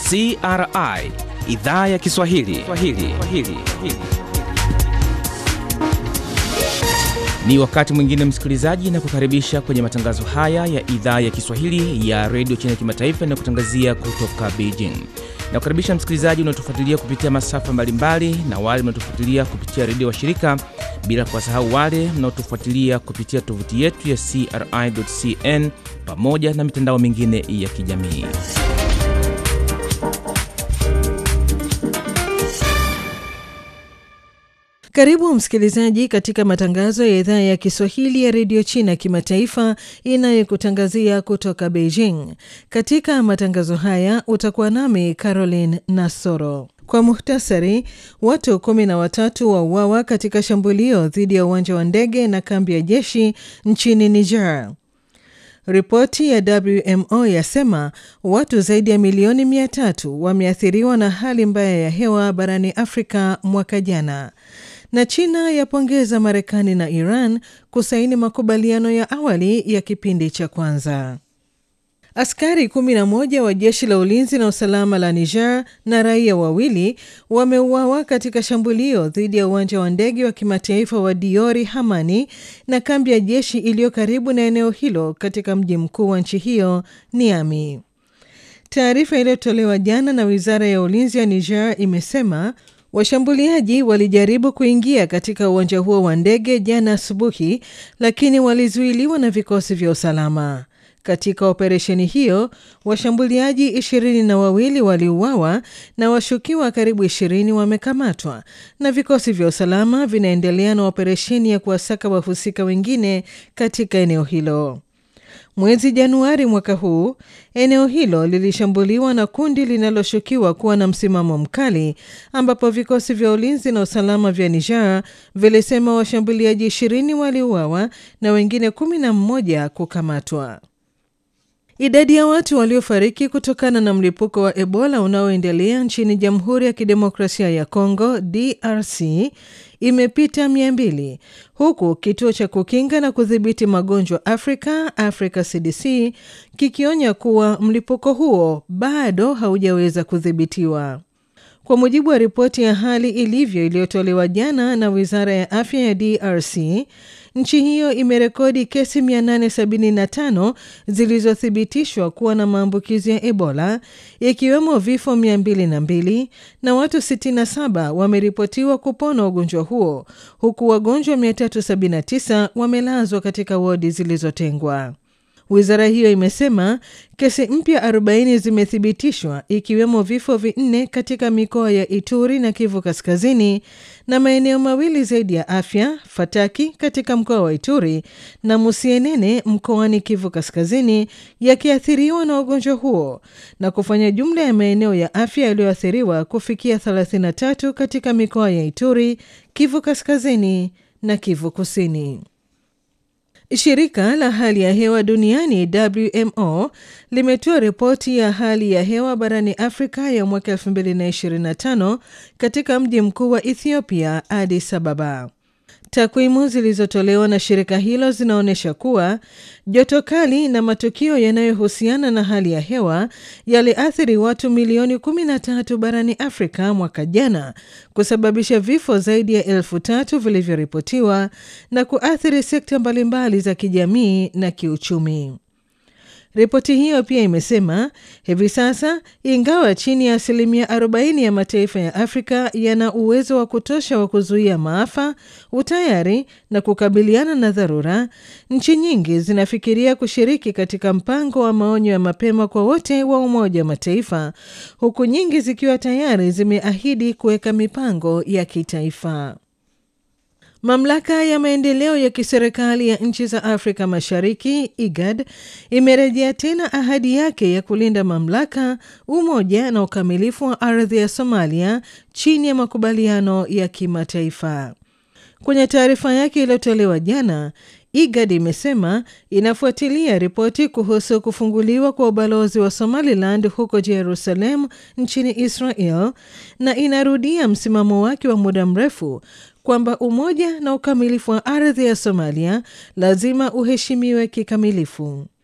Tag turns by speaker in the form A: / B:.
A: CRI idhaa ya Kiswahili Swahili. Swahili. Ni wakati mwingine msikilizaji, na kukaribisha kwenye matangazo haya ya idhaa ya Kiswahili ya redio China Kimataifa na kutangazia kutoka Beijing. Na kukaribisha msikilizaji unaotufuatilia kupitia masafa mbalimbali na wale mnaotufuatilia kupitia redio wa shirika, bila kuwasahau wale mnaotufuatilia kupitia tovuti yetu ya CRI.cn pamoja na mitandao mingine ya kijamii.
B: Karibu msikilizaji katika matangazo ya idhaa ya Kiswahili ya redio China kimataifa inayokutangazia kutoka Beijing. Katika matangazo haya utakuwa nami Caroline Nasoro. Kwa muhtasari, watu kumi na watatu wauawa katika shambulio dhidi ya uwanja wa ndege na kambi ya jeshi nchini Niger. Ripoti ya WMO yasema watu zaidi ya milioni mia tatu wameathiriwa na hali mbaya ya hewa barani Afrika mwaka jana na China yapongeza Marekani na Iran kusaini makubaliano ya awali ya kipindi cha kwanza. Askari 11 wa jeshi la ulinzi na usalama la Niger na raia wawili wameuawa katika shambulio dhidi ya uwanja wa ndege wa kimataifa wa Diori Hamani na kambi ya jeshi iliyo karibu na eneo hilo katika mji mkuu wa nchi hiyo Niamey. Taarifa iliyotolewa jana na wizara ya ulinzi ya Niger imesema Washambuliaji walijaribu kuingia katika uwanja huo wa ndege jana asubuhi, lakini walizuiliwa na vikosi vya usalama. Katika operesheni hiyo, washambuliaji ishirini na wawili waliuawa na washukiwa karibu ishirini wamekamatwa, na vikosi vya usalama vinaendelea na operesheni ya kuwasaka wahusika wengine katika eneo hilo. Mwezi Januari mwaka huu eneo hilo lilishambuliwa na kundi linaloshukiwa kuwa na msimamo mkali, ambapo vikosi vya ulinzi na usalama vya Niger vilisema washambuliaji ishirini waliuawa na wengine kumi na mmoja kukamatwa. Idadi ya watu waliofariki kutokana na mlipuko wa Ebola unaoendelea nchini Jamhuri ya Kidemokrasia ya Kongo DRC imepita mia mbili huku kituo cha kukinga na kudhibiti magonjwa Afrika Africa CDC kikionya kuwa mlipuko huo bado haujaweza kudhibitiwa. Kwa mujibu wa ripoti ya hali ilivyo iliyotolewa jana na wizara ya afya ya DRC, nchi hiyo imerekodi kesi 875 zilizothibitishwa kuwa na maambukizi ya Ebola, ikiwemo vifo 202 na watu 67 wameripotiwa kupona ugonjwa huo, huku wagonjwa 379 wamelazwa katika wodi zilizotengwa. Wizara hiyo imesema kesi mpya 40 zimethibitishwa ikiwemo vifo vinne katika mikoa ya Ituri na Kivu Kaskazini na maeneo mawili zaidi ya afya, Fataki katika mkoa wa Ituri na Musienene mkoani Kivu Kaskazini yakiathiriwa na ugonjwa huo na kufanya jumla ya maeneo ya afya yaliyoathiriwa kufikia 33 katika mikoa ya Ituri, Kivu Kaskazini na Kivu Kusini. Shirika la hali ya hewa duniani WMO limetoa ripoti ya hali ya hewa barani Afrika ya mwaka 2025 katika mji mkuu wa Ethiopia, Addis Ababa. Takwimu zilizotolewa na shirika hilo zinaonyesha kuwa joto kali na matukio yanayohusiana na hali ya hewa yaliathiri watu milioni 13 barani Afrika mwaka jana, kusababisha vifo zaidi ya elfu tatu vilivyoripotiwa na kuathiri sekta mbalimbali za kijamii na kiuchumi. Ripoti hiyo pia imesema hivi sasa, ingawa chini ya asilimia 40 ya mataifa ya Afrika yana uwezo wa kutosha wa kuzuia maafa, utayari na kukabiliana na dharura, nchi nyingi zinafikiria kushiriki katika mpango wa maonyo ya mapema kwa wote wa Umoja wa Mataifa, huku nyingi zikiwa tayari zimeahidi kuweka mipango ya kitaifa. Mamlaka ya maendeleo ya kiserikali ya nchi za Afrika Mashariki IGAD imerejea tena ahadi yake ya kulinda mamlaka, umoja na ukamilifu wa ardhi ya Somalia chini ya makubaliano ya kimataifa. Kwenye taarifa yake iliyotolewa jana, IGAD imesema inafuatilia ripoti kuhusu kufunguliwa kwa ubalozi wa Somaliland huko Jerusalem nchini Israel na inarudia msimamo wake wa muda mrefu kwamba umoja na ukamilifu wa ardhi ya Somalia lazima uheshimiwe kikamilifu.